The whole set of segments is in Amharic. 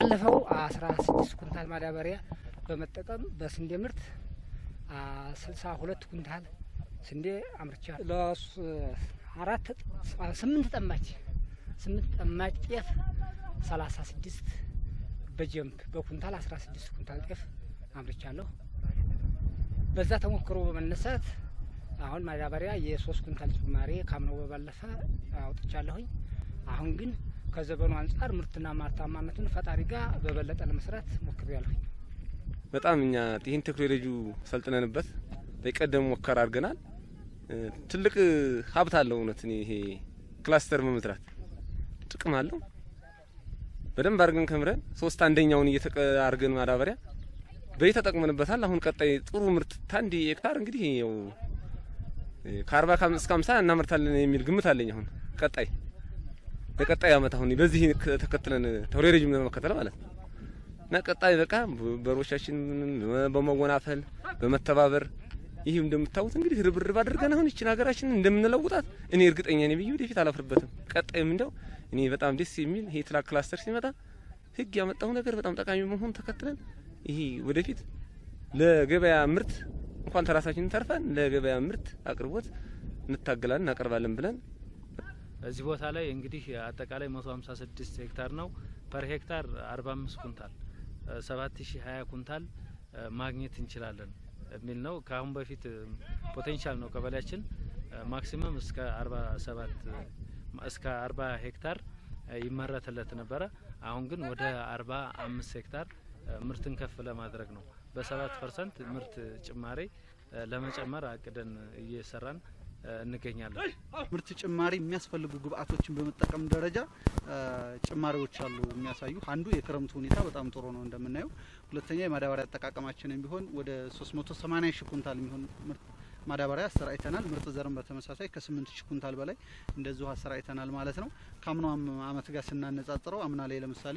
ባለፈው አስራ ስድስት ኩንታል ማዳበሪያ በመጠቀም በስንዴ ምርት ስልሳ ሁለት ኩንታል ስንዴ አምርቻ ለአራት ስምንት ጠማች ስምንት ጠማች ጤፍ ሰላሳ ስድስት በጀምፕ በኩንታል አስራ ስድስት ኩንታል ጤፍ አምርቻለሁ። በዛ ተሞክሮ በመነሳት አሁን ማዳበሪያ የሶስት ኩንታል ጭማሬ ካምነው በባለፈ አውጥቻለሁኝ። አሁን ግን ከዘመኑ አንጻር ምርትና ማርታማነቱን ፈጣሪ ጋር በበለጠ ለመስራት ሞክሬያለሁኝ። በጣም እኛ ይህን ቴክኖሎጂ ሰልጥነንበት በቀደሙ ሞከር አድርገናል። ትልቅ ሀብት አለው። እውነት ይሄ ክላስተር መመስራት ጥቅም አለው። በደንብ አድርገን ከምረን ሶስት አንደኛውን እየተቀ አድርገን ማዳበሪያ በይ ተጠቅመንበታል። አሁን ቀጣይ ጥሩ ምርት ታንድ ሄክታር እንግዲህ ያው ከአርባ እስከ ሃምሳ እናመርታለን የሚል ግምት አለኝ። አሁን ቀጣይ ለቀጣይ አመት አሁን በዚህ ተከትለን ቴክኖሎጂም ለመከተል ማለት ነው እና ቀጣይ በቃ በሮቻችን በመወናፈል በመተባበር ይህ እንደምታዩት እንግዲህ ርብርብ አድርገን አሁን ይችን ሀገራችን እንደምንለውጣት እኔ እርግጠኛ ነኝ ብዬ ወደፊት አላፍርበትም። ቀጣይም እንደው እኔ በጣም ደስ የሚል ይሄ ትላክ ክላስተር ሲመጣ ህግ ያመጣው ነገር በጣም ጠቃሚ መሆን ተከትለን ይሄ ወደፊት ለገበያ ምርት እንኳን ተራሳችን ተርፈን ለገበያ ምርት አቅርቦት እንታገላለን እናቀርባለን ብለን እዚህ ቦታ ላይ እንግዲህ አጠቃላይ መቶ ሀምሳ ስድስት ሄክታር ነው። ፐር ሄክታር አርባ አምስት ኩንታል ሰባት ሺ ሀያ ኩንታል ማግኘት እንችላለን የሚል ነው። ከአሁን በፊት ፖቴንሻል ነው ቀበሌያችን ማክሲመም እስከ አርባ ሰባት እስከ አርባ ሄክታር ይመረትለት ነበረ። አሁን ግን ወደ አርባ አምስት ሄክታር ምርትን ከፍ ለማድረግ ነው። በሰባት ፐርሰንት ምርት ጭማሬ ለመጨመር አቅደን እየሰራን እንገኛለን። ምርት ጭማሪ የሚያስፈልጉ ግብአቶችን በመጠቀም ደረጃ ጭማሪዎች አሉ የሚያሳዩ። አንዱ የክረምቱ ሁኔታ በጣም ጥሩ ነው እንደምናየው። ሁለተኛ የማዳበሪያ አጠቃቀማችንን ቢሆን ወደ 380 ሺህ ኩንታል የሚሆን ምርት ማዳበሪያ አሰራጭተናል። ምርጥ ዘርም በተመሳሳይ ከ8 ሺህ ኩንታል በላይ እንደዚሁ አሰራጭተናል ማለት ነው። ከአምናው አመት ጋር ስናነጻጽረው አምና ላይ ለምሳሌ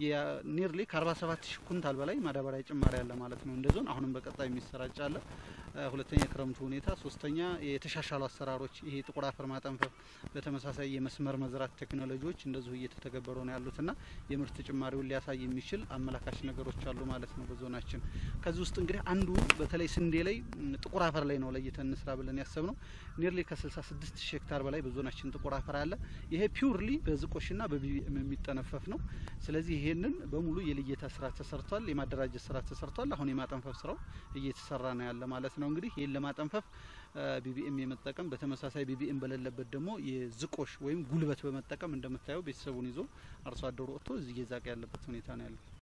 ኒርሊ ከ47 ሺህ ኩንታል በላይ ማዳበሪያ ጭማሪ አለ ማለት ነው እንደ ዞን። አሁንም በቀጣይ የሚሰራጭ አለ። ሁለተኛ የክረምቱ ሁኔታ፣ ሶስተኛ የተሻሻሉ አሰራሮች ይሄ ጥቁር አፈር ማጠንፈፍ፣ በተመሳሳይ የመስመር መዝራት ቴክኖሎጂዎች እንደዚሁ እየተተገበሩ ነው ያሉትና የምርት ጭማሪውን ሊያሳይ የሚችል አመላካች ነገሮች አሉ ማለት ነው በዞናችን። ከዚህ ውስጥ እንግዲህ አንዱ በተለይ ስንዴ ላይ ጥቁር አፈር ላይ ነው ለይተን እንስራ ብለን ያሰብ ነው። ኒርሊ ከ66 ሺህ ሄክታር በላይ በዞናችን ጥቁር አፈር አለ። ይሄ ፒውርሊ በዝቆሽና በቢቢኤም የሚጠነፈፍ ነው። ስለዚህ ይሄንን በሙሉ የልየታ ስራ ተሰርቷል፣ የማደራጀት ስራ ተሰርቷል። አሁን የማጠንፈፍ ስራው እየተሰራ ነው ያለ ማለት ነው። እንግዲህ ይህን ለማጠንፈፍ ቢቢኤም የመጠቀም በተመሳሳይ ቢቢኤም በሌለበት ደግሞ የዝቆሽ ወይም ጉልበት በመጠቀም እንደምታየው ቤተሰቡን ይዞ አርሶ አደሩ ወጥቶ እዚህ እየዛቀ ያለበት ሁኔታ ነው ያለው።